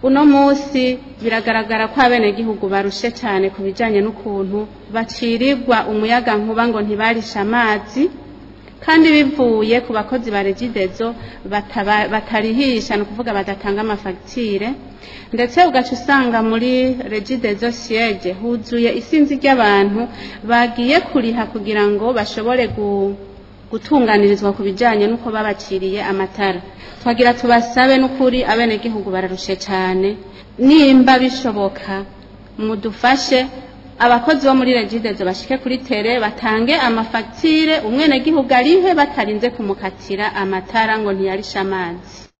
uno munsi biragaragara ko abenegihugu barushe cyane ku bijyanye n'ukuntu bacirirwa umuyaga nkuba ngo ntibarishe amazi kandi bivuye ku bakozi ba regidezo bataba- batarihisha ni ukuvuga badatanga amafagitire ndetse ugaca usanga muri regidezo siege huzuye isinzi ry'abantu bagiye kuriha kugira ngo bashobore gu- gutunganirizwa ku bijyanye n'uko babaciriye amatara twagira tubasabe n'ukuri abenegihugu bararushe cyane nimba bishoboka mudufashe abakozi bo muri regidezo bashike kuri tere batange amafagitire umwenegihugu arihe batarinze kumukatira amatara ngo ntiyarishe amazi